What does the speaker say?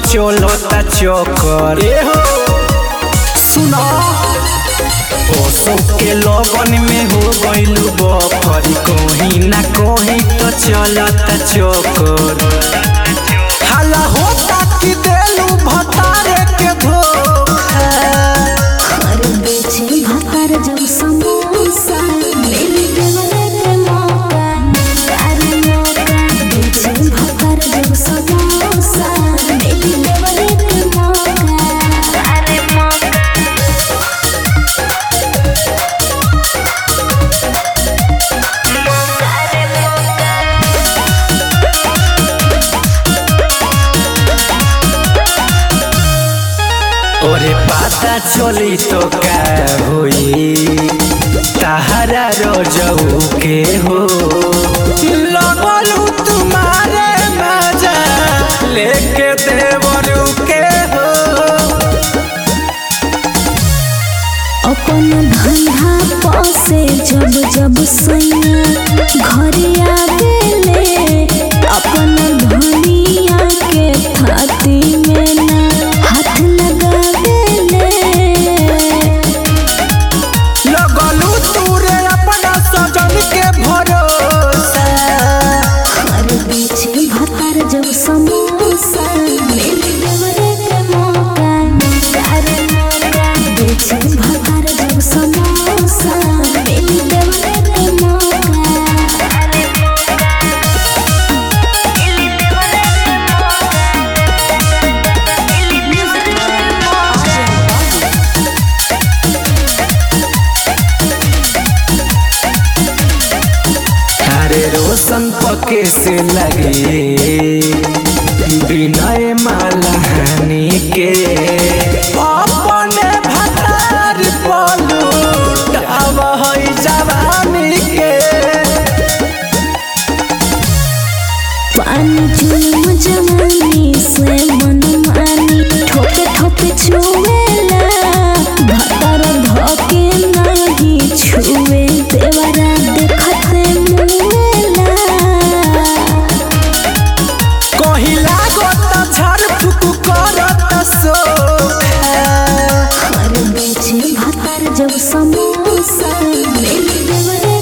चलता चक्कर ए हो सुना ओसो के लगन में हो गइलू बकर कहीं ना कहीं तो चलता चक्कर हाला होता कि देलू भतारे के धोखा हर बेचे भाकर जब समोसा मेरे देवरे के मौका तारे मौका बेचे भाकर जब समोसा मेरे देवरे के मौका तारे मौका तारे मौका ओरे पता चली तो का होई तहरा रोजऊ के हो लगलू तुम्हारे मजा लेके देवरू के हो अपन धंधा पासे जब जब सैया घरे आवेले अपन धनिया के थाती में ना हाथ लगावेले लगलू तूरे अपना सजन के भरोसा हर बीचे भातर जब समोसा मेरे देवरे के मौका तारे मौका बीचे भातर जब समोसा मेरे देवरे के मौका तारे अरे रोशन पके से लगे विनय माला हानि के अपने भतार पलूट अब है जवानी के पानी जुलम जवानी से मन मानी ठोके ठोके छुएला भतर धोके नहीं छुए देवरा देखते मुएला कहीं लागो त झड़ फुक करत सोखा हर बेचे भतर जब समोसा मेरे देवरे